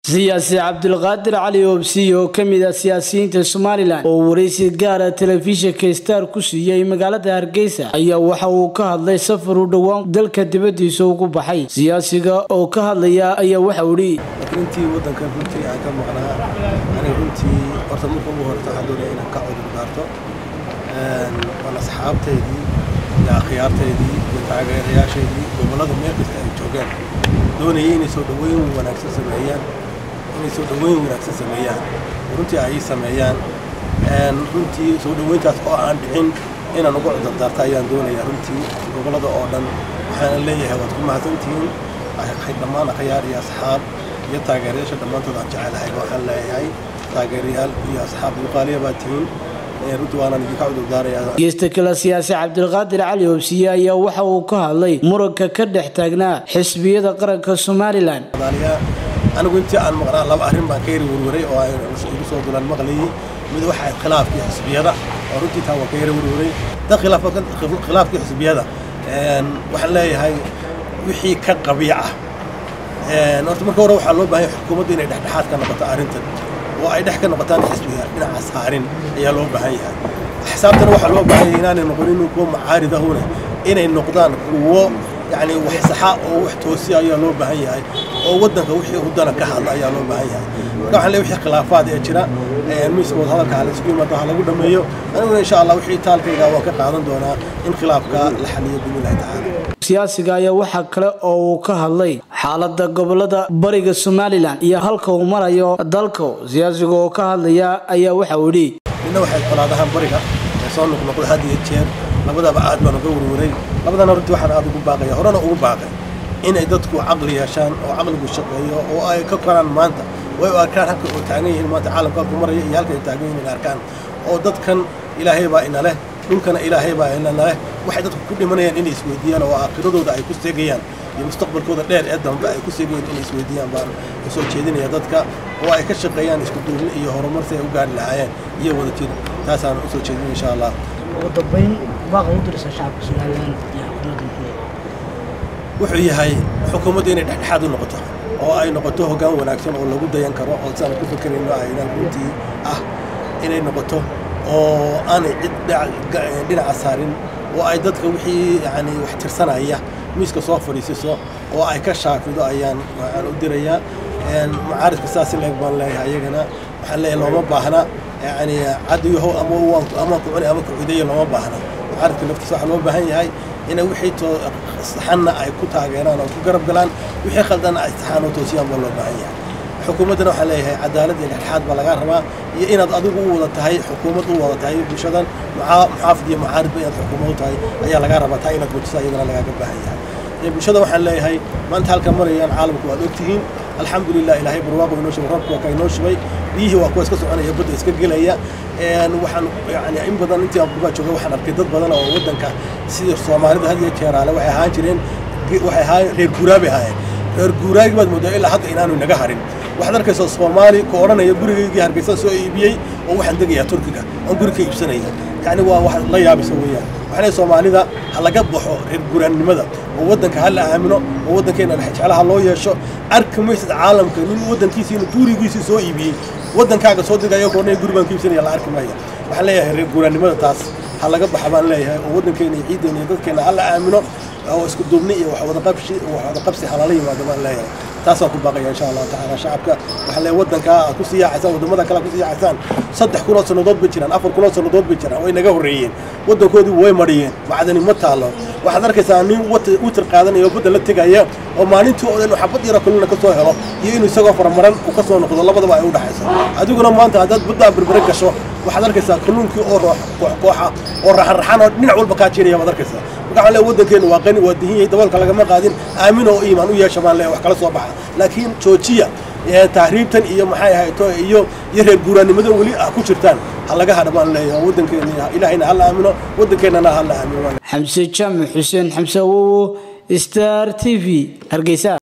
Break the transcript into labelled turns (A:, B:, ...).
A: siyaasi cabdulqaadir cali oobsiy oo ka mid ah siyaasiyiinta somalilan oo waraysi gaara telefishinka star ku siiyey magaalada hargeysa ayaa waxa uu ka hadlay safar u dhowaan dalka dibadiisa ugu baxay siyaasiga oo ka hadlaya ayaa waxa uu idhi
B: runtii wadankan runtii aan ka maqnaa aniga runtii horta marka ugu horeysa waxaan doonaya inaan ka cudur daarto waan asxaabtaydii iyo akhyaartaydii iyo taageerayaashaydii gobollada meel kasta ay joogeen doonayay inay soo dhoweyn wanaagsan sameeyaan inay soo dhoweyn wanaagsan sameeyaan runtii ay sameeyaan runtii soo dhoweyntaas oo aan dhicin inaan uga cudur daarto ayaan doonaya runtii gobollada oo dhan waxaana leeyahay waad ku mahadsantihiin dhammaan akhyaar iyo asxaab iyo taageerayaasha dhammaantood aan jecelahay waxaan leeyahay taageerayaal iyo asxaab yuqaaliya baa tihiin runtii waanaan idinka cudur daarayaa
A: geesta kale siyaasi cabdulqaadir cali oobsiye ayaa waxa uu ka hadlay muranka ka dhex taagnaa xisbiyada qaranka somalilan
B: anigu intii aan maqnaa laba arrin baan ka yari werwaray oo igu soo dulan maqlayay mid waxaa khilaafkii xisbiyada oo runtii taa waan ka yari werwaray dad khilaafkii xisbiyada waxaan leeyahay wixii ka qabiic ah horta marka hore waxaa loo baahanya xukuumadda inay dhexdhexaad ka noqoto arrintan oo ay dhex ka noqotaan xisbiga dhinaca saarin ayaa loo baahan yahay xisaabtana waxaa loo baahan yahay inaanay noqonin kuwo macaaridahuna inay noqdaan kuwo yacni wax saxa oo wax toosiya ayaa loo baahan yahay oo waddanka wixii hudana ka hadla ayaa loo baahan yahay marka waxaan leeyahay wixii khilaafaad ee jira miiska wadahadalka hala isku yimaado ha lagu dhameeyo aniguna insha allah wixii taalkayga waan ka qaadan doonaa in khilaafka la xaliyo biidnillahi tacaala
A: siyaasiga ayaa waxaa kale oo uu ka hadlay xaalada gobolada bariga somalilan iyo halka uu marayo dalka siyaasiga oo ka hadlaya ayaa waxa uu idhi
B: midna waxay colaadahaan bariga ee soo noqnoqda had iyo jeer labadaba aad baan uga werwaray labadana runtii waxaan aad ugu baaqaya horena ugu baaqay inay dadku caqli yeeshaan oo caqligu shaqeeyo oo ay ka koraan maanta way u arkaan halka oo taagan yihiin maanta caalamka halku maraya iyo halka ay taagan yihiin arkaan oo dadkan ilaahay baa ina leh dhulkana ilaahay baa ina leh waxay dadku ku dhimanayaan inay isweydiiyaan oo aakhiradooda ay ku seegayaan iyo mustaqbalkooda dheer ee dambe ay ku seegayaan inay isweydiiyaan baan u soo jeedinaya dadka oo ay ka shaqeeyaan isku duubni iyo horumar si ay u gaari lahaayeen iyo wada jir taasaan u soo jeedin insha allah
C: ugu dambayn baaqa u diraysa shacabka somalilan iyo xukuumadda
B: wuxuu yahay xukuumadda inay dhexdhexaad u noqoto oo ay noqoto hoggaan wanaagsan oo lagu dayan karo oo saan ku fakerayno aynan runtii ah inay noqoto oo aanay cid dhinaca saarin oo ay dadka wixii yani wax tirsanaya miiska soo fadhiisiso oo ay ka shaafido ayaan waxaan u dirayaa macaaridka saas leeg baan leeyahay ayagana waxaan leeyahay looma baahna yani cadiyaho ama ama kucuni ama kucidayo looma baahna macaaridka laftiisa waxaa loo baahan yahay inay wixii saxanna ay ku taageeraan oo ku garab galaan wixii khaldanna ay saxaan oo toosiyaan baa loo baahan yahay xukuumaddana waxaa leeyahay cadaalad iyo dhexdhexaad baa lagaa rabaa iyo inaad adigu u wada tahay xukuumad u wada tahay bulshadan muxaafid iyo mucaaridba inaad xukuumad u tahay ayaa lagaa rabaa taa inaad mujiso iyadana lagaaga baahan yahay bulshada waxaan leeyahay maanta halka marayaan caalamku waad ogtihiin alxamdulilah ilaahay barwaaqo inoo shubay roobka waa ka inoo shubay biyihii waa kuwa iska soconaya badda iska gelaya waxaan yani in badan intii aan kubaa joogay waxaan arkay dad badan oo waddanka sida soomaalida had iyo jeeraale waxay ahaan jireen waxay ahaayeen reer guuraa bay ahaayeen reer guuraagi baad moodaa ilaa hadda inaanu inaga harin waxaad arkaysaa soomaali ku odhanaya gurigaygii hargeysa soo iibiyey oo waxaan degayaa turkiga oon guri ka iibsanaya yacni waa wax la yaabisa weeyaan waxaa soomaalida ha laga baxo reer guuraannimada oo waddanka ha la aamino oo waddankeena jeclaha loo yeesho arki maysid caalamka nin waddankiisiina gurigiisii soo iibiyey waddankaaga soo degaya koornaya guri baan ka iibsanaya la arki maya waxaan leeyahay reer guuraannimada taas ha laga baxa baan leeyahay oo waddankeena iyo ciideena iyo dadkeena ha la aamino oo isku duubni iyo waxwadaqabsi waxwadaqabsi halala yimaado baan leeyahay taasaan ku baaqaya insha allahu tacaala shacabka waxaa leeyahay waddanka aad ku sii yaacaysaan waddamada kale ku sii yaacaysaan saddex kunoo sannadood bay jiraan afar kunoo sannadood bay jiraan way naga horreeyeen waddankoodii way mariyeen macdani ma taalo waxaad arkaysaa nin witir qaadanaya oo badda la tegaya oo maalintii oo dhan xabad yaro kalina ka soo helo iyo inuu isagoo faramaran uu ka soo noqdo labadaba ay u dhaxayso adiguna maanta haddaad baddaa berbere gasho waxaad arkaysaa kalluunkii oo koox kooxa oo raxan-raxan oo dhinac walba kaa jiraya baad arkaysaa marka waxaan leeyahay waddankeenu waa qani waa dihin yahay daboolka lagama qaadin aamin oo iimaan u yeesha baan leeyahay wax kala soo baxa laakiin joojiya tahriibtan iyo maxay ahayto iyo iyo reer guuraannimadan weli ah ku jirtaan ha laga hadha baan leeyahay waddankeena ilaahayna ha la aamino waddankeennana ha la aamino
A: xamse jaamac xuseen xamse awowo star t v hargeysa